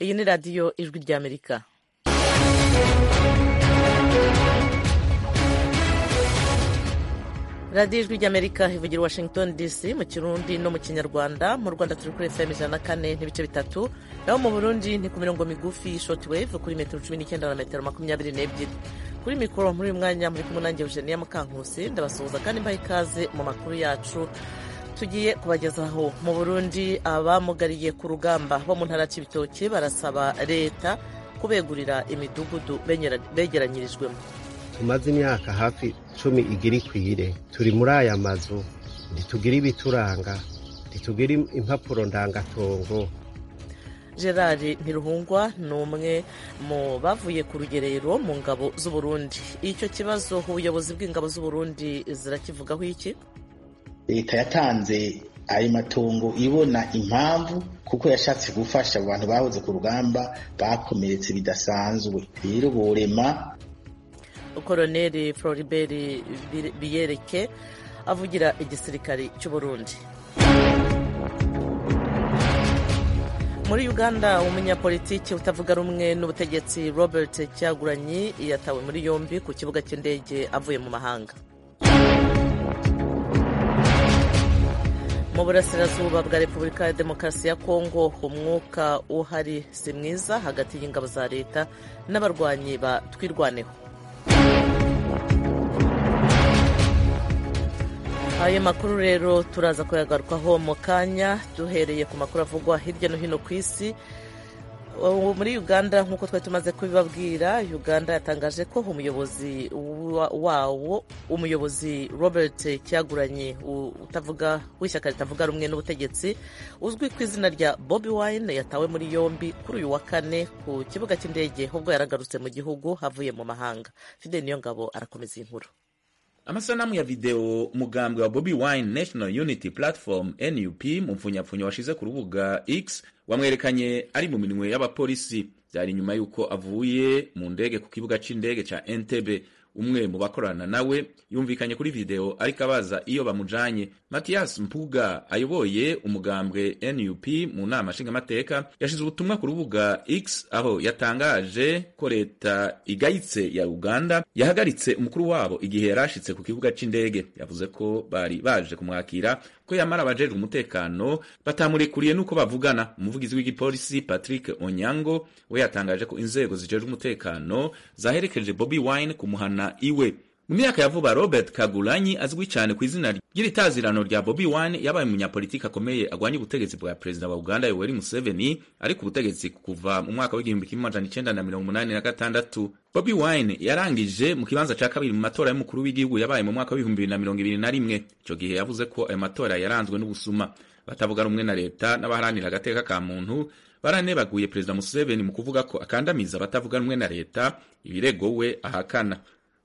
iyi ni radiyo ijwi ry'amerika radiyo ijwi ry'amerika ivugira washington dc mu kirundi no mu kinyarwanda mu rwanda turi kuri fm ijana na kane n'ibice bitatu naho mu burundi ni ku mirongo migufi shortwave kuri metero cumi n'icyenda na metero makumyabiri n'ebyiri kuri mikoro muri uyu mwanya muri kumwe nanjye eugenia mukankusi ndabasuhuza kandi mbaha ikaze mu makuru yacu tugiye kubagezaho mu burundi abamugariye ku rugamba bo mu ntara y'ibitoki barasaba leta kubegurira imidugudu begeranyirijwemo tumaze imyaka hafi cumi igira ikwire turi muri aya mazu ntitugira ibituranga ntitugira impapuro ndangatongo gerard ntiruhungwa ni umwe mu bavuye ku rugerero mu ngabo z'uburundi icyo kibazo ubuyobozi bw'ingabo z'uburundi zirakivugaho iki leta yatanze ayo matongo ibona impamvu kuko yashatse gufasha abantu bahoze ku rugamba bakomeretse bidasanzwe rero borema koroneri floribert biyereke avugira igisirikare cy'uburundi muri uganda umunyapolitiki utavuga rumwe n'ubutegetsi robert cyaguranyi yatawe muri yombi ku kibuga cy'indege avuye mu mahanga mu burasirazuba bwa repubulika ya demokarasi ya kongo umwuka uhari si mwiza hagati y'ingabo za leta n'abarwanyi ba twirwaneho ayo makuru rero turaza kuyagarukaho mu kanya duhereye ku makuru avugwa hirya no hino ku isi muri uganda nk'uko twari tumaze kubibabwira uganda yatangaje ko umuyobozi wawo umuyobozi robert cyaguranye utavuga w'ishyaka ritavuga rumwe n'ubutegetsi uzwi ku izina rya bobi wine yatawe muri yombi kuri uyu wa kane ku kibuga cy'indege ubwo yaragarutse mu gihugu havuye mu mahanga fide niyo ngabo arakomeza iyi nkuru amasanamu ya video umugambwe wa bobi wine national unity platform nup mu mpfunyapfunya washize ku rubuga x wamwerekanye ari mu minwe y'abapolisi byari nyuma y'uko avuye mu ndege ku kibuga c'indege ca entebe umwe mu bakorana nawe yumvikanye kuri video ariko abaza iyo bamujanye matiyas mpuga ayoboye umugambwe nup mu nama nshingamateka yashize ubutumwa ku rubuga x aho yatangaje ko leta igayitse ya uganda yahagaritse umukuru wabo igihe yari ashitse ku kibuga c'indege yavuze ko bari baje kumwakira ko yamara abajejwe umutekano batamurekuriye n'uko bavugana umuvugizi w'igipolisi patrick onyango we yatangaje ko inzego zijejwe umutekano zaherekeje bobi wine kumuhana iwe mu myaka ya vuba robert kagulanyi azwi cyane ku izina ry'itazirano rya bobi wine yabaye umunyapolitiki akomeye agwanya ubutegetsi bwa perezida wa uganda yoweri museveni ari ku butegetsi kuva mu mwaka w'igihumbi kimwe amajana icenda na mirongo umunani na gatandatu bobi wine yarangije mu kibanza ca kabiri mu matora y'umukuru w'igihugu yabaye mu mwaka w'ibihumbi bibiri na mirongo ibiri na rimwe ico gihe yavuze ko ayo matora yaranzwe n'ubusuma batavuga rumwe na leta n'abaharanira agateka ka muntu baranebaguye perezida museveni mu kuvuga ko akandamiza abatavuga rumwe na leta ibirego we ahakana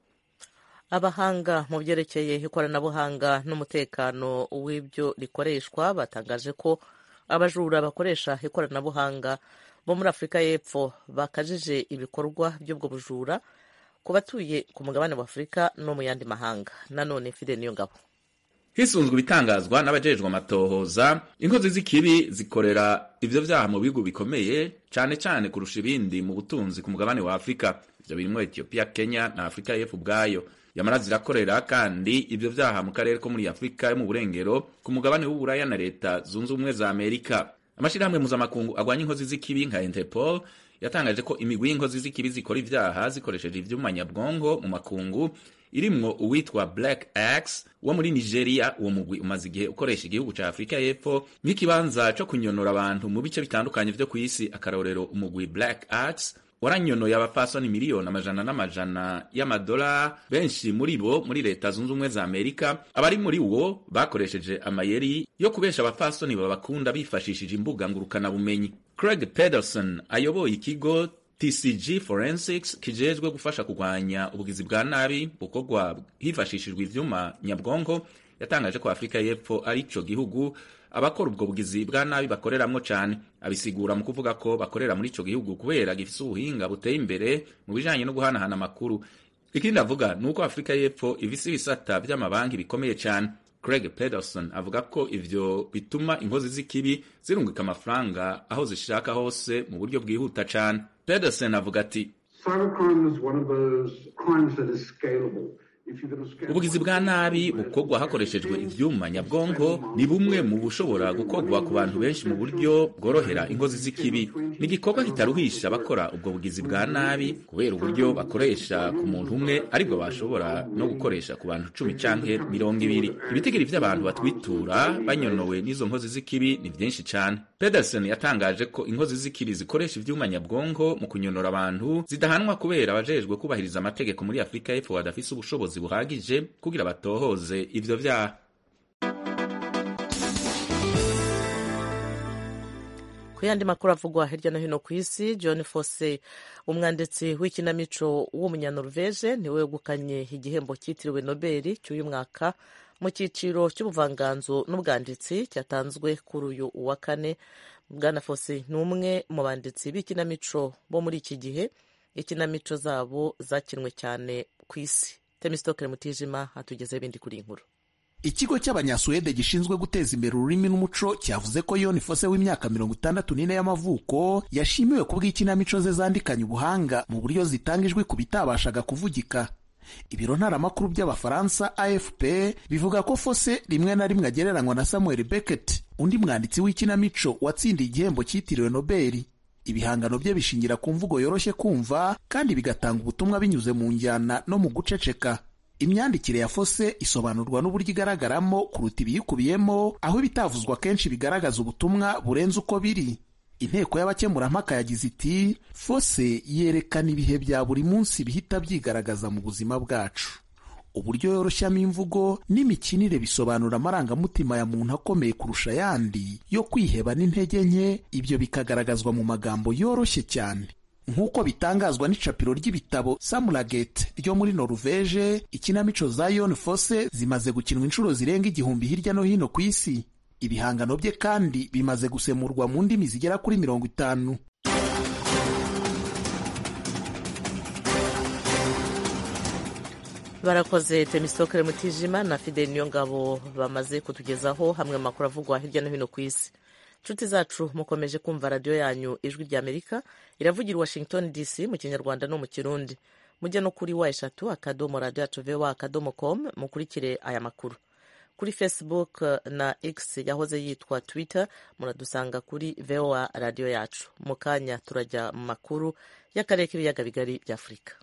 abahanga mu byerekeye ikoranabuhanga n'umutekano w'ibyo rikoreshwa batangaje ko abajura bakoresha ikoranabuhanga bo muri afurika y'epfo bakajije ibikorwa by'ubwo bujura ku batuye ku mugabane wa afurika no mu yandi mahanga nanone fide niyo ngabo hisunzwe ibitangazwa n'abajejwe amatohoza inkozi z'ikibi zikorera ivyo vyaha mu bihugu bikomeye cane cane kurusha ibindi mu butunzi ku mugabane wa afurika ivyo birimwo etiyopiya kenya na afurika y'epfo ubwayo yamara zirakorera kandi ivyo vyaha mu karere ko muri afurika yo mu burengero ku mugabane w'uburaya na leta zunze ubumwe za amerika amashirahamwe mpuzamakungu agwanya inkozi z'ikibi nka interpol yatangaje ko imigwi y'inkozi z'ikibi zikora ivyaha zikoresheje ivyuma nyabwongo mu makungu irimwo uwitwa black ax wo muri nigeria uwo mugwi umaze igihe ukoresha igihugu ca afurika y'epfo nk'ikibanza co kunyonora abantu mu bice bitandukanye vyo kw'isi akarorero umugwi black ax waranyonoye abapfasoni miliyoni amajana n'amajana y'amadolari benshi muri bo muri leta zunze ubumwe za amerika abari muri wo bakoresheje amayeri yo kubesha abapfasoni babakunda bifashishije imbuga ngurukanabumenyi craig pederson ayoboye ikigo tcg forensics kijejwe gufasha kurwanya ubugizi bwa nabi bukorwa hifashishijwe ivyuma nyabwonko yatangaje ko afurika y'epfo ari ico gihugu abakora ubwo bugizi bwa nabi bakoreramwo cane abisigura mu kuvuga ko bakorera muri ico gihugu kubera gifise ubuhinga buteye imbere mu bijanye no guhanahana amakuru ikindi avuga ni uko afurika y'epfo ifise ibisata vy'amabanki bikomeye cane Craig Pedersen avuga ko ivyo bituma inkozi z'ikibi zirungika amafaranga aho zishaka hose mu buryo bwihuta cane Pedersen avuga ati ubugizi bwa nabi bukorwa hakoreshejwe ivyuma nyabwonko ni bumwe mu bushobora gukorwa ku bantu benshi mu buryo bworohera ingozi z'ikibi ni igikorwa kitaruhisha abakora ubwo bugizi bwa nabi kubera uburyo bakoresha ku muntu umwe aribwo bashobora no gukoresha ku bantu cumi canke mirongo ibiri ibitigiri vy'abantu batwitura banyonowe n'izo nkozi z'ikibi ni vyinshi cane pedersen yatangaje ko inkozi z'ikibi zikoresha ivyuma nyabwonko mu kunyonora abantu zidahanwa kubera abajejwe kubahiriza amategeko muri afurika y'epfo badafise ubushobozi buhagije kugira batohoze ivyo vyaha ku yandi makuru avugwa hirya no hino ku isi john fose umwanditsi w'ikinamico w'umunyanorvege niwe wegukanye igihembo cyitiriwe nobeli cy'uyu mwaka mu cyiciro cy'ubuvanganzo n'ubwanditsi cyatanzwe kuri uyu wa kane bwana fose ni umwe mu banditsi b'ikinamico bo muri iki gihe ikinamico zabo zakinwe cyane ku isi temisitokere mutijima hatugezeho ibindi kuri iyi nkuru ikigo cy'abanyasuwede gishinzwe guteza imbere ururimi n'umuco cyavuze ko yoni fose w'imyaka mirongo itandatu n'ine y'amavuko yashimiwe ku bw'ikinamico ze zandikanye ubuhanga mu buryo zitanga ijwi ku bitabashaga kuvugika ibiro ntaramakuru by'abafaransa afp bivuga ko fose rimwe na rimwe agereranywa na samuel beckett undi mwanditsi w'ikinamico watsindiye igihembo cyitiriwe nobeli ibihangano bye bishingira ku mvugo yoroshye kumva kandi bigatanga ubutumwa binyuze mu njyana no mu guceceka imyandikire ya fose isobanurwa n'uburyo igaragaramo kuruta ibiyikubiyemo aho ibitavuzwa kenshi bigaragaza ubutumwa burenze uko biri inteko y'abakemurampaka yagize iti fose yerekana ibihe bya buri munsi bihita byigaragaza mu buzima bwacu uburyo yoroshyamo imvugo n'imikinire bisobanura amarangamutima ya muntu akomeye kurusha ayandi yo kwiheba n'intege nke ibyo bikagaragazwa mu magambo yoroshye cyane nk'uko bitangazwa n'icapiro ry'ibitabo samuragete ryo muri noruveje ikinamico za yon fose zimaze gukinwa inshuro zirenga igihumbi hirya no hino ku isi ibihangano bye kandi bimaze gusemurwa mu ndimi zigera kuri mirongo itanu barakoze temisitokere mutijima na fideli niyo ngabo bamaze kutugezaho hamwe mu makuru avugwa hirya no hino ku isi inshuti zacu mukomeje kumva radiyo yanyu ijwi rya amerika iravugira washington dc mu kinyarwanda no mu kirundi mujye no kuri wa eshatu akadomo radiyo yacu vowa akadomo com mukurikire aya makuru kuri facebook na x yahoze yitwa twitter muradusanga kuri vowa radiyo yacu mu kanya turajya mu makuru y'akarere k'ibiyaga bigari bya afurika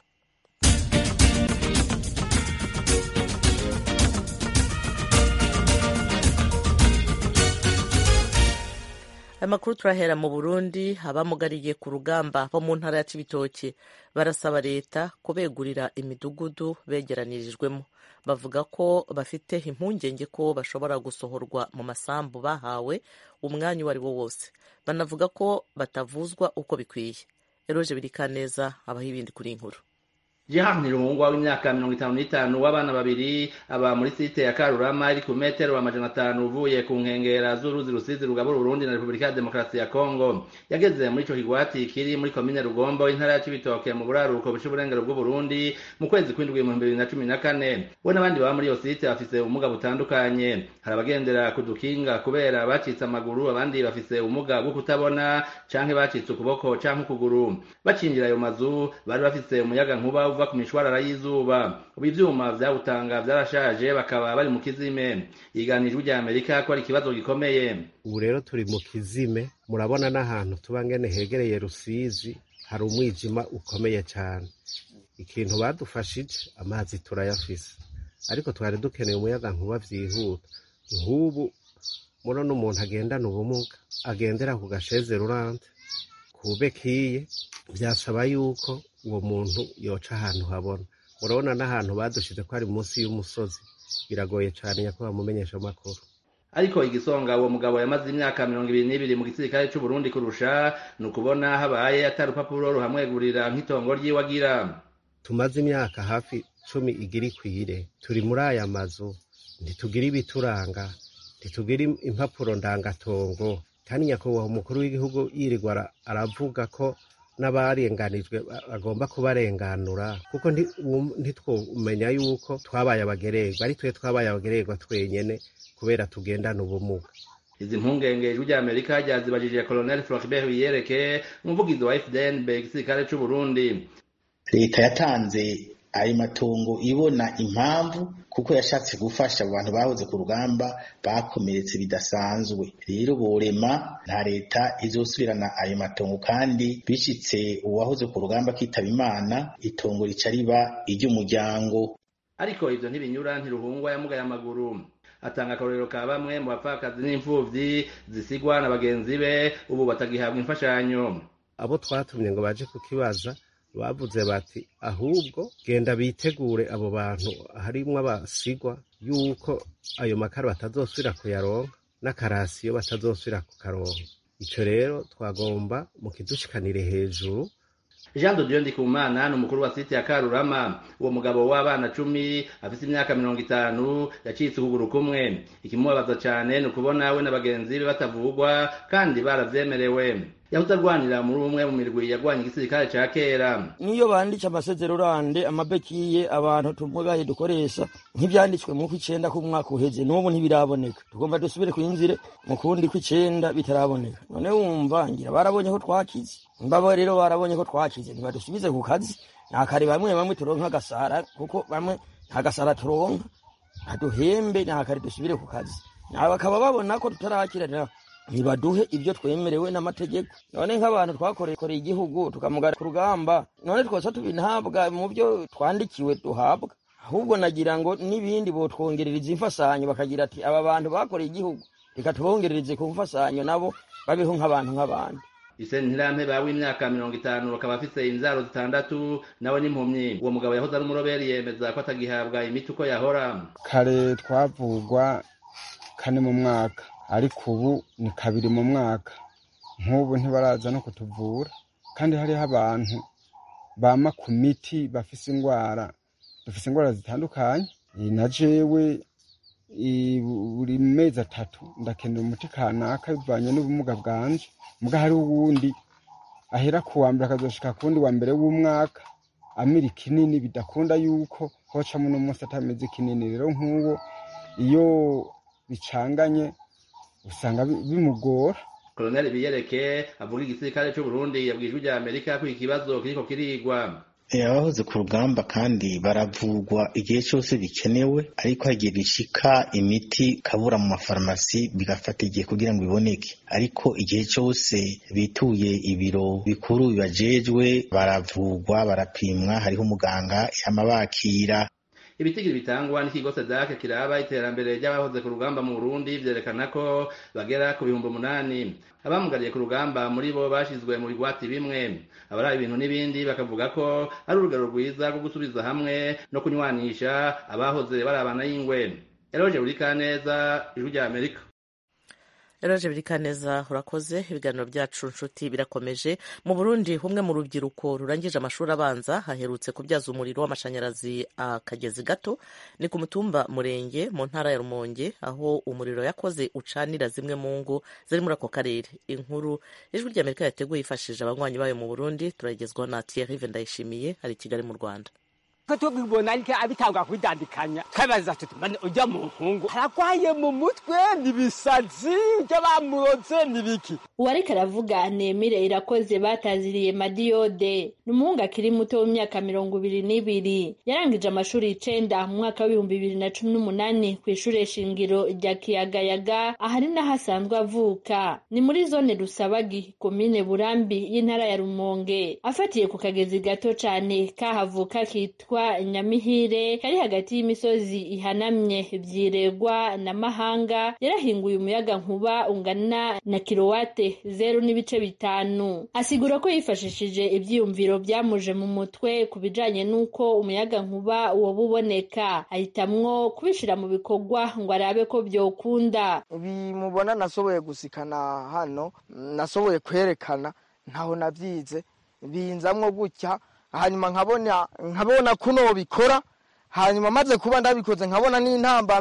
amakuru turahera mu burundi abamugariye ku rugamba bo mu ntara ya cibitoke barasaba leta kubegurira imidugudu begeranirijwemo bavuga ko bafite impungenge ko bashobora gusohorwa mu masambu bahawe umwanya uwo ari wo wose banavuga ko batavuzwa uko bikwiye eroje birikaneza abaho ibindi kuri inkuru Jehan Nirungwa w'imyaka mirongo itanu n'itanu w'abana babiri aba muri site ya Karurama iri ku metero amajana atanu uvuye ku nkengera z'uruzi rusizi rugabura Burundi na Repubulika ya Demokarasi ya Kongo yageze muri ico kigwati kiri muri komine Rugombo intara ya Cibitoke mu buraruko buca uburengero bw'u Burundi mu kwezi kw'indwi mu bibiri na cumi na kane we n'abandi baba muri iyo site bafise ubumuga butandukanye hari abagendera ku dukinga kubera bacitse amaguru abandi bafise ubumuga bwo kutabona canke bacitse ukuboko canke ukuguru bacinjira ayo mazu bari bafise umuyaga nkuba uva ku mishwarara y'izuba ubu ivyuma vyawutanga vyarashaje bakaba bari mu kizime yiganijwe rya amerika ko ari ikibazo gikomeye ubu rero turi mu kizime murabona n'ahantu tuba ngene hegereye rusizi hari umwijima ukomeye cyane ikintu badufashije amazi turayafise ariko twari dukeneye umuyaga nkuba vyihuta nk'ubu murabona umuntu agendana ubumuga agendera ku gasheze rurante ku bekiye byasaba yuko uwo muntu yoca ahantu habona murabona n'ahantu badushize ko ari munsi y'umusozi biragoye cyane nyakubahwa mumenyesha amakuru ariko igisonga uwo mugabo yamaze imyaka mirongo ibiri n'ibiri mu gisirikare c'u Burundi kurusha ni ukubona habaye atari urupapuro ruhamwegurira nk'itongo ryiwe agira tumaze imyaka hafi cumi igira ikwire turi muri aya mazu ntitugira ibituranga ntitugira impapuro ndangatongo kandi nyakubahwa umukuru w'igihugu yirirwa aravuga ko n'abarenganijwe bagomba kubarenganura kuko ntitwumenya yuko twabaye abagererwa ari twe twabaye abagererwa twenyene kubera tugendana ubumuga izi mpungenge ijwi ry'amerika ryazibajije colonel floribert wiyereke umuvugizi wa fdnb igisirikare c'uburundi leta yatanze ayo matongo ibona impamvu kuko yashatse gufasha abantu bahoze ku rugamba bakomeretse bidasanzwe rero borema nta leta izosubirana ayo matongo kandi bishitse uwahoze ku rugamba akitaba imana itongo rica riba iry'umuryango ariko ivyo ntibinyura ntiruhungwa yamugaye amaguru atanga akarorero ka bamwe mu bapfakazi n'imfuvyi zisigwa na bagenzi be ubu batagihabwa imfashanyo abo twatumye ngo baje kukibaza bavuze bati ahubwo genda bitegure abo bantu harimwo abasigwa yuko ayo makara batazosubira kuyaronka n'akarasiyo batazosubira kukaronka ico rero twagomba mukidushikanire hejuru jean de dieu ndikumana ni umukuru wa site ya karurama uwo mugabo w'abana cumi afise imyaka mirongo itanu yacitse ukuguru kumwe ikimubabaza cane ni ukubona we na bagenzi be batavugwa kandi baravyemerewe yahoze arwanira muri umwe mu mirwi yagwanye igisirikare ca kera niyo banditse amasezerorande amabekiye abantu tumugaye dukoresha nk'ivyanditswe mu kw'icenda k'umwaka uheze n'ubu ntibiraboneka tugomba dusubire kwinzire mu kundi kw'icenda bitaraboneka none wumva ngira barabonye ko twakize mbabo rero barabonye ko twakize ntibadusubize ku kazi nakare bamwe bamwe turonka agasara kuko bamwe nta gasara turonka ntaduhembe nakare dusubire ku kazi bakaba babona ko tutarakira ntibaduhe ibyo twemerewe n'amategeko none nk'abantu twakoreye igihugu tukamugara ku rugamba none twose tubinhabwa mu byo twandikiwe duhabwa ahubwo nagira ngo n'ibindi botwongerereza imfasanyo bakagira ati aba bantu bakoreye igihugu reka tubongerereze ku mfasanyo nabo babeho nk'abantu nk'abandi ise ntirampe bawe imyaka mirongo itanu bakaba afise inzaro zitandatu nawe n'impumyi uwo mugabo yahoze ari umuroberi yemeza ko atagihabwa imiti uko yahora kare twavugwa kane mu mwaka ariko ubu ni kabiri mu mwaka nk'ubu ntibaraza no kutuvura kandi hariho abantu bama ku miti bafise indwara dufise indwara zitandukanye na jewe buri mezi atatu ndakenera umuti kanaka bivanye n'ubumuga bwanje muga hari uwundi ahera ku wa mbere akazoshika ku wundi wa mbere w'umwaka amira ikinini bidakunda yuko hocamo n'umunsi atameze ikinini rero nk'uwo iyo bicanganye usanga bimugora koloneli biyereke avuga igisirikare c'uburundi yabwijwe rya amerika ko ikibazo kiriko kirigwa abahoze ku rugamba kandi baravugwa igihe cyose bikenewe ariko hagiye bishika imiti kabura mu mafarumasi bigafata igihe kugira ngo iboneke ariko igihe cyose bituye ibiro bikuru bibajejwe baravugwa barapimwa hariho umuganga yama bakira ibitigiri bitangwa n'ikigo sedake kiraba iterambere ry'abahoze ku rugamba mu burundi vyerekana ko bagera ku bihumbi umunani abamugariye ku rugamba muri bo bashizwe mu bigwati bimwe abari ibintu n'ibindi bakavuga ko ari urugero rwiza rwo gusubiza hamwe no kunywanisha abahoze barabana y'ingwe eroje burikaneza ijwi rya amerika eroje birikaneza urakoze ibiganiro byacu nshuti birakomeje mu burundi humwe mu rubyiruko rurangije amashuri abanza haherutse kubyaza umuriro w'amashanyarazi akagezi gato ni ku mutumba murenge mu ntara ya rumonge aho umuriro yakoze ucanira zimwe mu ngo ziri muri ako karere inkuru ijwi ry'amerika yateguye yifashishije abanywanyi bayo mu burundi turagezwaho na thierry ndayishimiye ari i kigali mu rwanda ko tubibona ariko abitangwa kwidandikanya twabaza tuti mane ujya mu nkungu aragwaye mu mutwe nibisazi ibyo bamuroze nibiki uwariko aravuga nemire irakoze bataziriye madiyode ni umuhungu akiri muto w'imyaka mirongo ibiri n'ibiri yarangije amashuri icenda mu mwaka w'ibihumbi bibiri na cumi n'umunani ku ishure shingiro rya kiyagayaga ahari n'aho asanzwe avuka ni muri zone rusabagi komine burambi y'intara ya rumonge afatiye ku kagezi gato cane kahavuka kitwa nyamihire kari hagati y'imisozi ihanamye vyiregwa na mahanga yarahinguye umuyaga nkuba ungana na kilowate zeru n'ibice bitanu asigura ko yifashishije ivyiyumviro vyamuje mu mutwe ku bijanye n'uko umuyaga nkuba woba uboneka ahitamwo kubishira mu bikorwa ngo arabe ko vyokunda bimubona nasoboye gusikana hano nasoboye kwerekana ntaho navyize binzamwo gutya hanyuma nkabona nkabona kuno bikora hanyuma maze kuba ndabikoze nkabona n'intambamye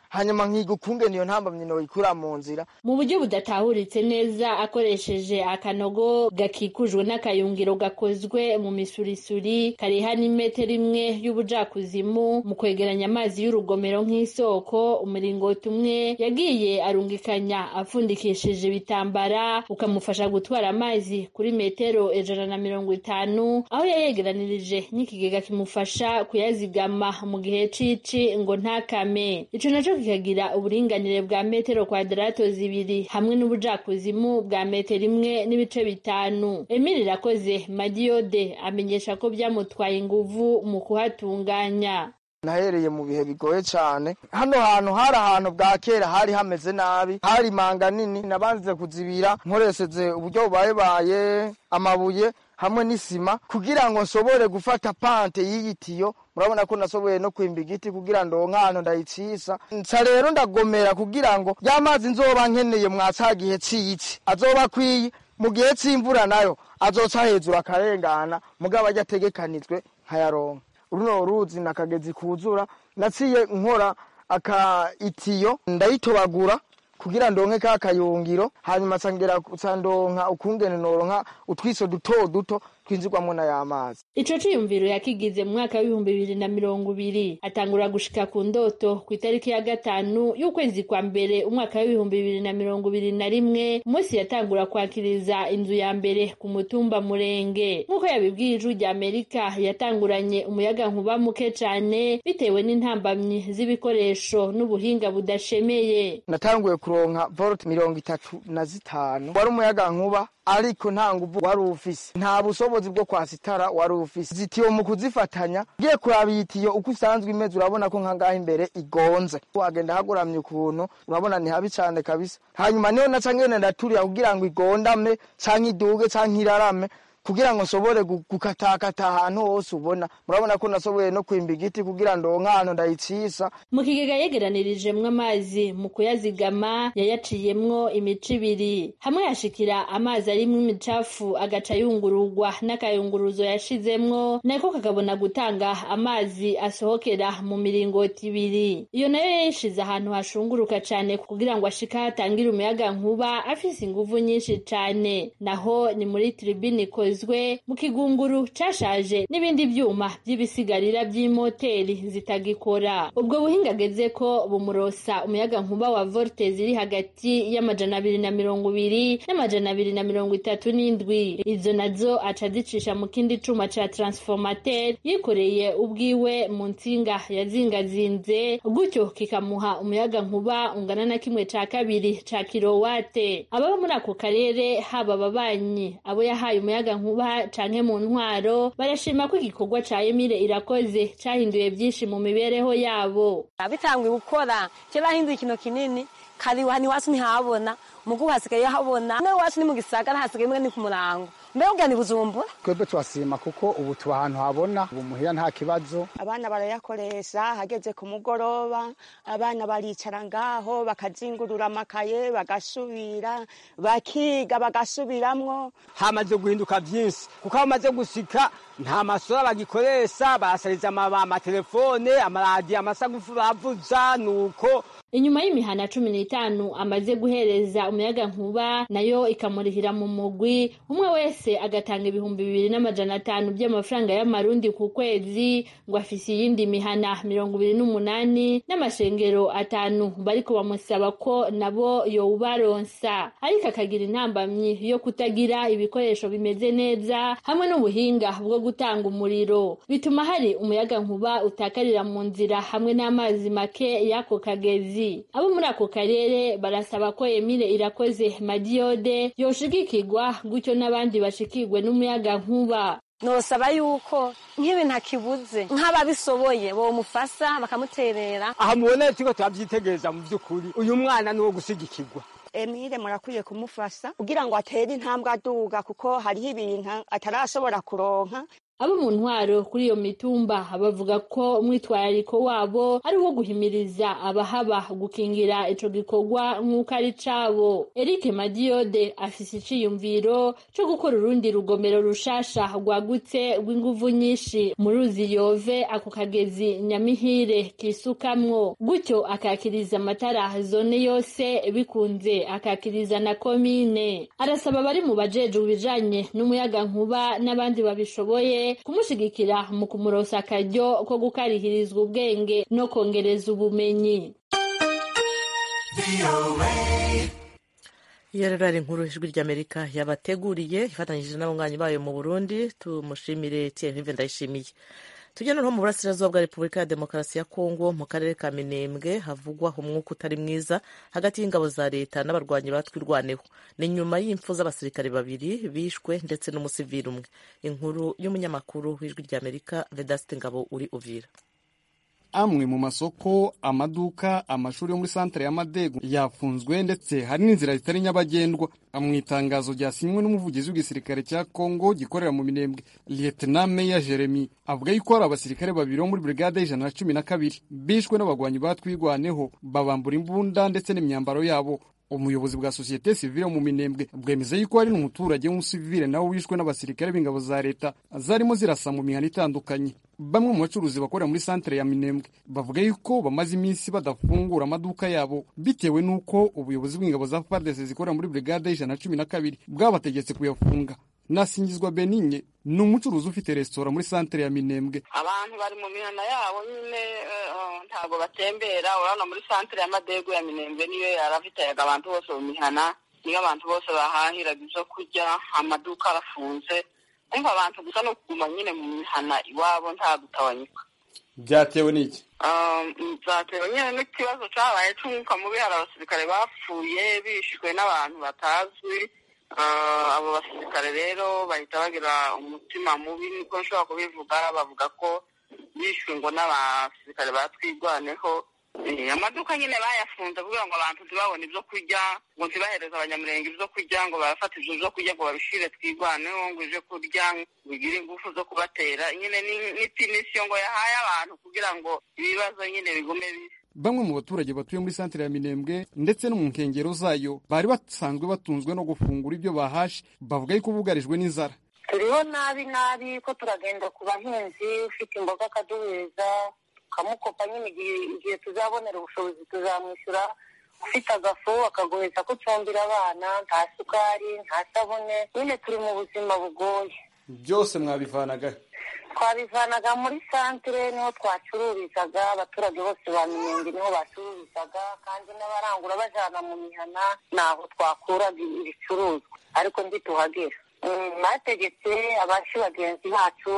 hanyuma nkiga ukungene iyo ntambamyi noyikura mu nzira mu buryo budatahuritse neza akoresheje akanogo gakikujwe n'akayungiro gakozwe mu misurisuri kariha n'imetero imwe y'ubujakuzimu mu kwegeranya amazi y'urugomero nk'isoko umuringoti umwe yagiye arungikanya apfundikishije ibitambara ukamufasha gutwara amazi kuri metero ijana na mirongo itanu aho yayegeranirije n'ikigega kimufasha kuyazigama mu gihe cici ngo ntakame ico naco kikagira uburinganire bwa metero kwadarato zibiri hamwe n'ubujakuzimu bwa metero imwe n'ibice bitanu emili irakoze madiyode amenyesha ko byamutwaye inguvu mu kuhatunganya nahereye mu bihe bigoye cyane hano hantu hari ahantu bwa kera hari hameze nabi hari imanga nini nabanze kuzibira nkoresheje uburyo bubayebaye amabuye hamwe n'isima kugira ngo nsobore gufata pante y'iyi tiyo murabona ko nasoboye no kwimba igiti kugira ndonke ahantu ndayicisa nsa rero ndagomera kugira ngo ya mazi nzoba nkeneye mwa ca gihe c'iyici azoba akwiye mu gihe c'imvura nayo azoca hejuru akarengana mugabo ajya ategekanijwe nkayaronka runo ruzi nakagezi kuzura naciye nkora aka itiyo ndayitobagura kugira ndonke ka kayungiro hanyuma sangera sandonka ukungene noronka utwiso duto duto twinjirwamwo na y'amazi ico ciyumviro yakigize mu mwaka w'ibihumbi bibiri na mirongo ibiri atangura gushika ku ndoto ku itariki ya gatanu y'ukwezi kwa mbere umwaka w'ibihumbi bibiri na mirongo ibiri na rimwe umunsi yatangura kwakiriza inzu ya mbere ku mutumba murenge nk'uko yabibwiye ijwi rya amerika yatanguranye umuyaga nkuba muke cane bitewe n'intambamyi z'ibikoresho n'ubuhinga budashemeye natanguye kuronka volt mirongo itatu na zitanu wari umuyaga nkuba ariko nta nguvu wari ufise nta bushobozi bwo kwasitara wari ufise zitiyo mu kuzifatanya ugiye kuraba iyi tiyo uko usanzwe imeze urabona ko nkangaha imbere igonze wagenda hagoramye ukuntu urabona ni habi cane kabisa hanyuma niho naca ngene ndaturira kugira ngo igondame canke iduge canke irarame kugira ngo nsobore gukatakata ahantu hose ubona murabona ko nasoboye no kwimba igiti kugira ndonke ahantu ndayicisa mu kigega yegeranirijemwo amazi mu kuyazigama yayaciyemwo imico ibiri hamwe yashikira amazi arimwo imicafu agaca yungururwa n'akayunguruzo yashizemwo nako kakabona gutanga amazi asohokera mu miringoti ibiri iyo nayo yayishize ahantu hashunguruka cane kugira ngo ashika hatangire umuyaga nkuba afise inguvu nyinshi cane naho ni muri tribini zikozwe mu kigunguru cashaje n'ibindi vyuma vy'ibisigarira vy'imoteri zitagikora ubwo buhinga ageze ko bumurosa umuyaga nkuba wa volte ziri hagati y'amajana abiri na mirongo ibiri n'amajana abiri na mirongo itatu n'indwi izo nazo aca azicisha mu kindi cuma ca transformateur yikoreye ubwiwe mu ntsinga yazingazinze gutyo kikamuha umuyaga nkuba ungana na kimwe ca kabiri ca kirowate ababa muri ako karere haba ababanyi abo yahaye umuyaga nkuba canke mu ntwaro barashima ko igikorwa ca Emile irakoze cahinduye byinshi mu mibereho yabo bitanguye gukora cyo bahinduye ikintu kinini kari wani wacu ntihabona mugu hasigaye habona mwe wacu ni mu gisagara hasigaye mwe ni ku murango mbega ugana bujumbura twebwe turasima kuko ubu tuba ahantu habona ubu muhira nta kibazo abana barayakoresha hageze ku mugoroba abana baricara ngaho bakazingurura amakaye bagasubira bakiga bagasubiramwo hamaze guhinduka byinshi kuko aho bamaze gushika nta masura bagikoresha basariza amatelefone amaradiyo amasagufu bavuza nuko inyuma y'imihana cumi n'itanu amaze guhereza umuyaga nkuba nayo ikamurihira mu mugwi umwe wese agatanga ibihumbi bibiri n'amajana atanu by'amafaranga y'amarundi ku kwezi ngo afise iyindi mihana mirongo ibiri n'umunani n'amashengero atanu bariko bamusaba ko nabo yowubaronsa ariko akagira intambamyi yo kutagira ibikoresho bimeze neza hamwe n'ubuhinga bwo gutanga umuriro bituma hari umuyaga nkuba utakarira mu nzira hamwe n'amazi make y'ako kagezi abo muri ako karere barasaba ko Emile irakoze madiyode yoshigikirwa gutyo n'abandi bashikirwe n'umuyaga nkuba nosaba yuko nk'ibintu akibuze nk'ababishoboye bomufasa bakamuterera aha mubona turiko turavyitegereza mu vy'ukuri uyu mwana ni uwo gushigikirwa Emile murakwiye kumufasha kugira ngo atere intambwe aduga kuko hariho ibintu atarashobora kuronka abo mu ntwaro kuri iyo mitumba bavuga ko umwitwarariko wabo ari uwo guhimiriza abahaba gukingira ico gikorwa nk'uko ari cabo eric madiyode afise iciyumviro co gukora urundi rugomero rushasha rwagutse rw'inguvu nyinshi mu ruzi yove ako kagezi nyamihire kisukamwo gutyo akakiriza amatara zone yose bikunze akakiriza na komine arasaba abari mu bajejwe ibijanye n'umuyaga nkuba n'abandi babishoboye kumushigikira mu kumurosa akaryo ko gukarihirizwa ubwenge no kongereza ubumenyi iyo rero ari inkuru ijwi ry'amerika yabateguriye ifatanyije n'abanywanyi bayo mu burundi tumushimire thierry ndayishimiye tujya noneho mu burasirazuba bwa repubulika ya demokarasi ya kongo mu karere ka minembwe havugwa umwuka utari mwiza hagati y'ingabo za leta n'abarwanyi batwirwaneho ni nyuma y'impfu z'abasirikare babiri bishwe ndetse n'umusivili umwe inkuru y'umunyamakuru w'ijwi ry'amerika vedasite ngabo uri uvira amwe mu masoko amaduka amashuri yo muri santere ya madego yafunzwe ndetse hari n'inzira zitari nyabagendwa mu itangazo ryasinywe n'umuvugizi w'igisirikare cya kongo gikorera mu minembwe lieutenant meya jeremy avuga yuko hari abasirikare babiri bo muri brigade y'ijana na cumi na kabiri bishwe n'abagwanyi batwigwaneho babambura imbunda ndetse n'imyambaro yabo umuyobozi bwa sosiyete sivile mu minembwe bwemeza yuko hari n'umuturage w'umusivile nawe wishwe n'abasirikare b'ingabo za leta zarimo zirasa mu mihana itandukanye bamwe mu bacuruzi bakorera muri santere ya minembwe bavuga yuko bamaze iminsi badafungura amaduka yabo bitewe n'uko ubuyobozi bw'ingabo za FARDC zikorera muri brigade y'ijana na cumi na kabiri bwabategetse kuyafunga nasingizwa beninye ni umucuruzi ufite resitora muri santere ya minembwe abantu bari mu mihana yabo nyine ntabwo batembera urabona muri santere y'amadego ya minembwe niyo yaravitayaga abantu bose mu mihana niyo abantu bose bahahiraga ibyo kurya amaduka arafunze umva abantu gusa no kuguma nyine mu mihana iwabo nta gutabanyuka byatewe n'iki byatewe nyine n'ikibazo cyabaye cy'umwuka mubi hari abasirikare bapfuye bishwe n'abantu batazwi abo basirikare rero bahita bagira umutima mubi niko nshobora kubivuga bavuga ko bishwe ngo n'abasirikare batwigwaneho amaduka nyine bayafunze kugira ngo abantu ntibabone ibyo kurya ngo ntibahereze abanyamurenge ibyo kurya ngo barafata ibyo byo kurya ngo babishire twigwaneho ngo uje kurya bigire ingufu zo kubatera nyine n'itinisiyo ngo yahaye abantu kugira ngo ibibazo nyine bigume bibi bamwe mu baturage batuye muri santere ya minembwe ndetse no mu nkengero zayo bari basanzwe batunzwe no gufungura ibyo bahashe bavuga yuko bugarijwe n'inzara turiho nabi nabi ko turagenda ku bahinzi ufite imboga akaduheza tukamukopa nyine igihe tuzabonera ubushobozi tuzamwishyura ufite agafu akagoheza ko ucumbira abana nta sukari nta sabune nyine turi mu buzima bugoye byose mwabivanaga twabivanaga muri santere niho twacururizaga abaturage bose ba minenge niho bacururizaga kandi n'abarangura bajana mu mihana naho twakuraga ibicuruzwa ariko ntituhagera bategetse abashi bagenzi bacu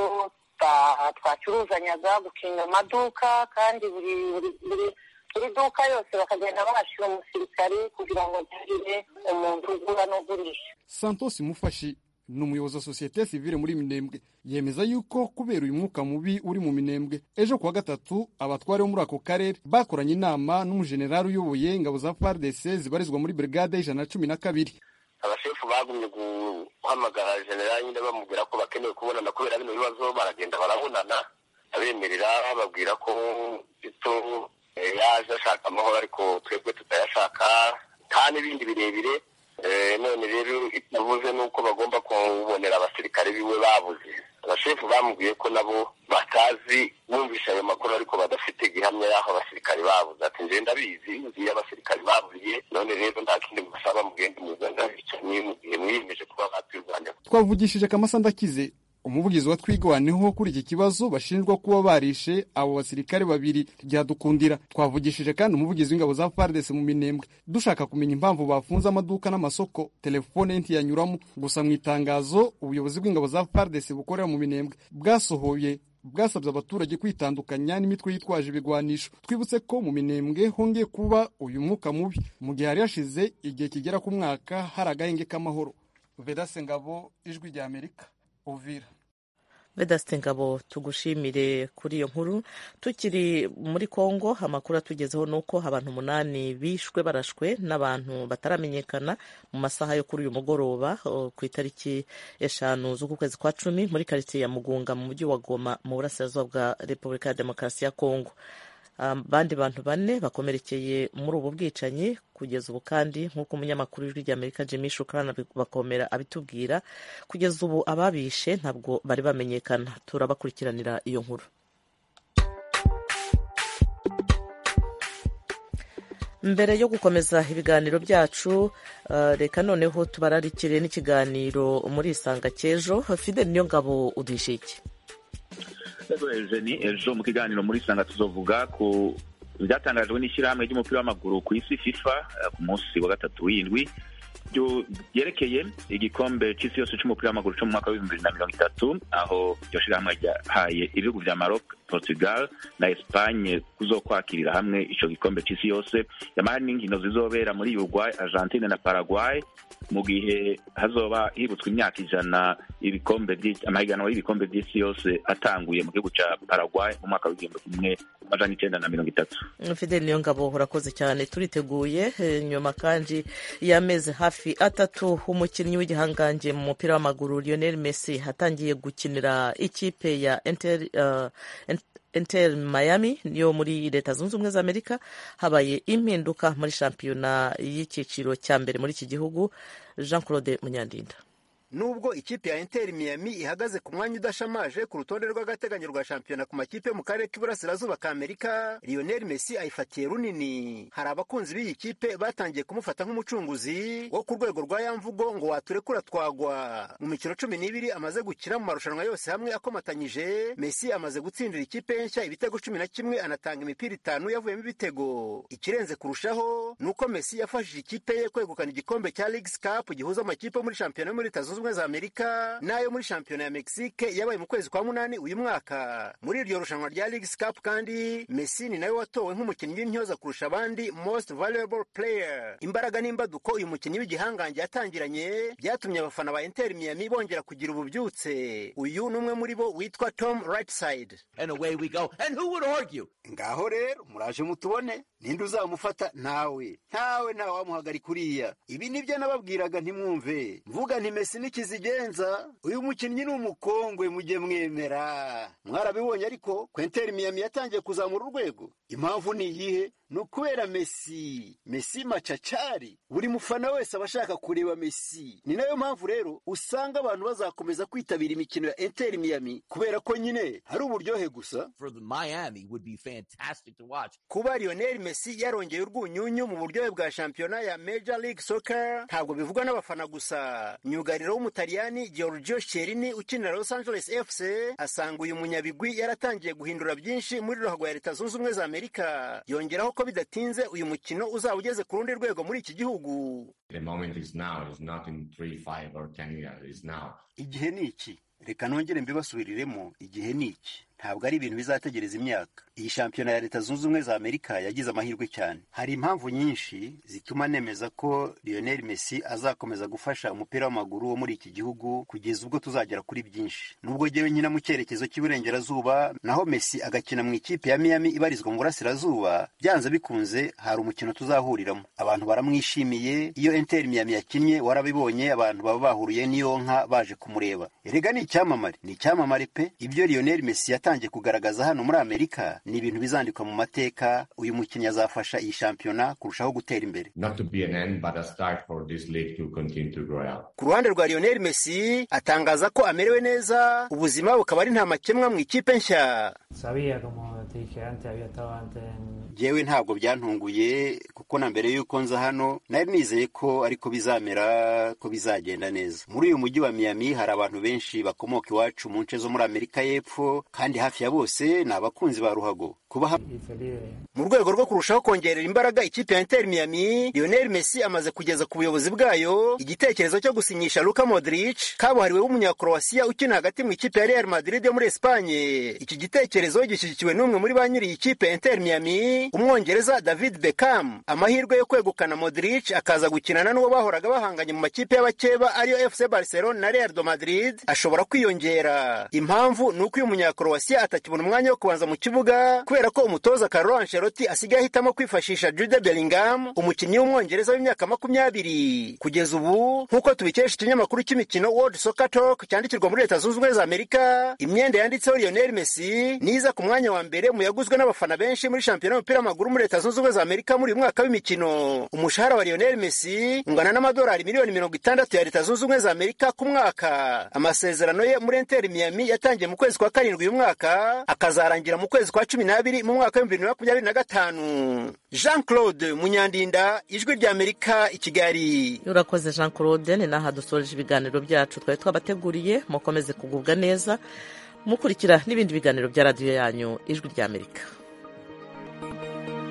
twacuruzanyaga gukinga amaduka kandi buri buri duka yose bakagenda bahashyira umusirikari kugira ngo ntihagire umuntu ugura n'ugurisha santos mufashi ni umuyobozi wa sosiyete sivile muri minembwe yemeza yuko kubera uyu mwuka mubi uri mu minembwe ejo kuwa gatatu abatware bo muri ako karere bakoranye inama n'umujenerali uyoboye ingabo za fardc zibarizwa muri brigade y'ijana na cumi na kabiri abashefu bagumye guhamagara generali nyine bamubwira ko bakeneye kubonana kubera bino bibazo baragenda barabonana abemerera bababwira ko ito yaje ashaka amahoro ariko twebwe tutayashaka nta n'ibindi birebire none rero itavuze nuko bagomba kubonera abasirikare biwe babuze abashefu bamubwiye ko nabo batazi bumvisha ayo makuru ariko badafite gihamya y'aho abasirikare babuze ati nje ndabizi nzi abasirikare babuye none rero nta kindi musaba mugende muzana bicanye mu gihe mwiyemeje kuba batwirwanya twavugishije kamasa ndakize umuvugizi wa twigwaneho kuri iki kibazo bashinjwa kuba barishe abo basirikare babiri ryadukundira twavugishije kandi umuvugizi w'ingabo za FARDC mu minembwe dushaka kumenya impamvu bafunze amaduka n'amasoko telefone ntiyanyuramo gusa mu itangazo ubuyobozi bw'ingabo za FARDC bukorera mu minembwe bwasohoye bwasabye abaturage kwitandukanya n'imitwe yitwaje ibigwanisho twibutse ko mu minembwe hongeye kuba uyu mwuka mubi mu gihe hari hashize igihe kigera ku mwaka hari agahenge k'amahoro vedase ngabo ijwi rya amerika uvira vedasite ngabo tugushimire kuri iyo nkuru tukiri muri congo amakuru atugezeho ni uko abantu umunani bishwe barashwe n'abantu bataramenyekana mu masaha yo kuri uyu mugoroba ku itariki eshanu z'uku kwezi kwa cumi muri karitsiye ya mugunga mu mujyi wa goma mu burasirazuba bwa repubulika ya demokarasi ya congo abandi bantu bane bakomerekeye muri ubu bwicanyi kugeza ubu kandi nk'uko umunyamakuru w'ijwi ry'amerika jimmy shukrana bakomera abitubwira kugeza ubu ababishe ntabwo bari bamenyekana turabakurikiranira iyo nkuru mbere yo gukomeza ibiganiro byacu reka noneho tubararikire n'ikiganiro muri isanga cy'ejo fide niyo ngabo uduhishe iki ni ejo mu kiganiro muri sanga tuzovuga ku byatangajwe n'ishyirahamwe ry'umupira w'amaguru ku isi fifa ku munsi wa gatatu w'indwi byerekeye igikombe cy'isi yose cy'umupira w'amaguru cyo mu mwaka w'ibihumbi bibiri na mirongo itatu aho iryo shyirahamwe ryahaye ibihugu bya maroc portugal na espagne kuzokwakirira hamwe icyo gikombe cy'isi yose yamara n'inkino zizobera muri uruguay argentine na paraguay mu gihe hazoba hibutswe imyaka ijana ibikombe amahiganwa y'ibikombe by'isi yose atanguye mu gihugu cya paraguay mu mwaka w'igihumbi kimwe amajana icyenda na mirongo itatu fideli niyo ngabo urakoze cyane turiteguye nyuma kandi y'amezi hafi atatu umukinnyi w'igihangange mu mupira w'amaguru lionel messi atangiye gukinira ikipe ya inter uh, Inter Miami yo muri leta zunze ubumwe za Amerika habaye impinduka muri shampiyona y'icyiciro cya mbere muri iki gihugu Jean Claude Munyandinda nubwo ikipe ya Inter Miami ihagaze ku mwanya udashamaje ku rutonde rw'agateganyo rwa shampiyona ku makipe yo mu karere k'iburasirazuba ka Amerika Lionel Messi ayifatiye runini hari abakunzi b'iyi kipe batangiye kumufata nk'umucunguzi wo ku rwego rwa yamvugo ngo waturekura twagwa mu mikino cumi n'ibiri amaze gukina mu marushanwa yose hamwe akomatanyije Messi amaze gutsindira ikipe ye nshya ibitego cumi na kimwe anatanga imipira itanu yavuyemo ibitego ikirenze kurushaho ni uko Messi yafashije ikipe ye kwegukana igikombe cya Leagues Cup gihuza amakipe yo muri shampiyona yo muri leta zunze ubumwe za amerika n'ayo muri shampiyona ya mexique yabaye mu kwezi kwa munani uyu mwaka muri iryo rushanwa rya leagues cup kandi messi ni nawe watowe nk'umukinnyi w'intyoza kurusha abandi most valuable player imbaraga n'imbaduko uyu mukinnyi w'igihangange yatangiranye byatumye abafana ba inter miami bongera kugira ububyutse uyu ni umwe muri bo witwa tom rightside ngaho rero muraje mutubone ninde uzamufata ntawe ntawe ntawe wamuhagarika uriya ibi nibyo nababwiraga ntimwumve mvuga nti mesi n'ikizigenza uyu mukinnyi ni umukongwe mujye mwemera mwarabibonye ariko kwenteri miyami yatangiye kuzamura urwego impamvu ni iyihe ni ukubera mesi mesi macacari buri mufana wese aba ashaka kureba mesi ni nayo mpamvu rero usanga abantu bazakomeza kwitabira imikino ya enteri miyami kubera ko nyine hari uburyohe gusa kuba lionel mesi yarongeye urwunyunyu mu buryohe bwa shampiyona ya major league soccer ntabwo bivugwa n'abafana gusa myugariro w'umutaliyani giorgio cherini ukinira los angeles fc asanga uyu munyabigwi yaratangiye guhindura byinshi muri ruhago ya leta zunze ubumwe za amerika yongeraho ko bidatinze uyu mukino uzaba ugeze ku rundi rwego muri iki gihugu igihe ni iki reka nongere mbibasubiriremo igihe ni iki ntabwo ari ibintu bizategereza imyaka iyi shampiyona ya leta zunze ubumwe za amerika yagize amahirwe cyane hari impamvu nyinshi zituma nemeza ko lionel messi azakomeza gufasha umupira w'amaguru wo muri iki gihugu kugeza ubwo tuzagera kuri byinshi nubwo jyewe nkina mu cyerekezo cy'iburengerazuba naho messi agakina mu ikipe ya miami ibarizwa mu burasirazuba byanze bikunze hari umukino tuzahuriramo abantu baramwishimiye iyo inter miami yakinnye warabibonye abantu baba bahuriye n'iyo nka baje kumureba erega ni icyamamare ni icyamamare pe ibyo lionel messi yatangiye kugaragaza hano muri amerika ni ibintu bizandikwa mu mateka uyu mukinnyi azafasha iyi shampiyona kurushaho gutera imbere ku ruhande rwa lionel messi atangaza ko amerewe neza ubuzima bukaba ari nta makemwa mu ikipe nshya jewe ntabwo byantunguye kuko na mbere y'uko nza hano nari nizeye ko ariko bizamera ko bizagenda neza muri uyu mujyi wa miami hari abantu benshi bakomoka iwacu mu nce zo muri amerika y'epfo kandi hafi ya bose ni abakunzi ba ruhago kuba mu rwego rwo kurushaho kongerera imbaraga ikipe ya Inter Miami Lionel Messi amaze kugeza ku buyobozi bwayo igitekerezo cyo gusinyisha Luka Modric kabuhariwe w'umunyakroasia ukina hagati mu ikipe ya Real Madrid yo muri Espagne iki gitekerezo gishyigikiwe n'umwe muri ba nyiri iyi kipe ya Inter Miami umwongereza David Beckham amahirwe yo kwegukana Modric akaza gukinana n'uwo bahoraga bahanganye mu makipe y'abakeba ariyo FC Barcelona na Real de Madrid ashobora kwiyongera impamvu ni uko uyu munyakroasia atakibona umwanya wo kubanza mu kibuga kubera ko umutoza Carlo Ancelotti asigaye ahitamo kwifashisha Jude Bellingham umukinnyi w'umwongereza w'imyaka makumyabiri kugeza ubu nk'uko tubikesha ikinyamakuru cy'imikino World Soccer Talk cyandikirwa muri Leta Zunze Ubumwe za Amerika imyenda yanditseho Lionel Messi niza ku mwanya wa mbere mu yaguzwe n'abafana benshi muri shampiyona y'umupira w'amaguru muri Leta Zunze Ubumwe za Amerika muri uyu mwaka w'imikino umushahara wa Lionel Messi ungana n'amadolari miliyoni mirongo itandatu ya Leta Zunze Ubumwe za Amerika ku mwaka amasezerano ye muri Inter Miami yatangiye mu kwezi kwa karindwi uyu mwaka akazarangira mu kwezi kwa cumi n'abiri mu mwaka w'ibihumbi bibiri na makumyabiri na gatanu Jean Claude Munyandinda ijwi rya Amerika i Kigali urakoze jean claude ni n'aha dusoreje ibiganiro byacu twari twabateguriye mukomeze kugubwa neza mukurikira n'ibindi biganiro bya radiyo yanyu ijwi rya amerika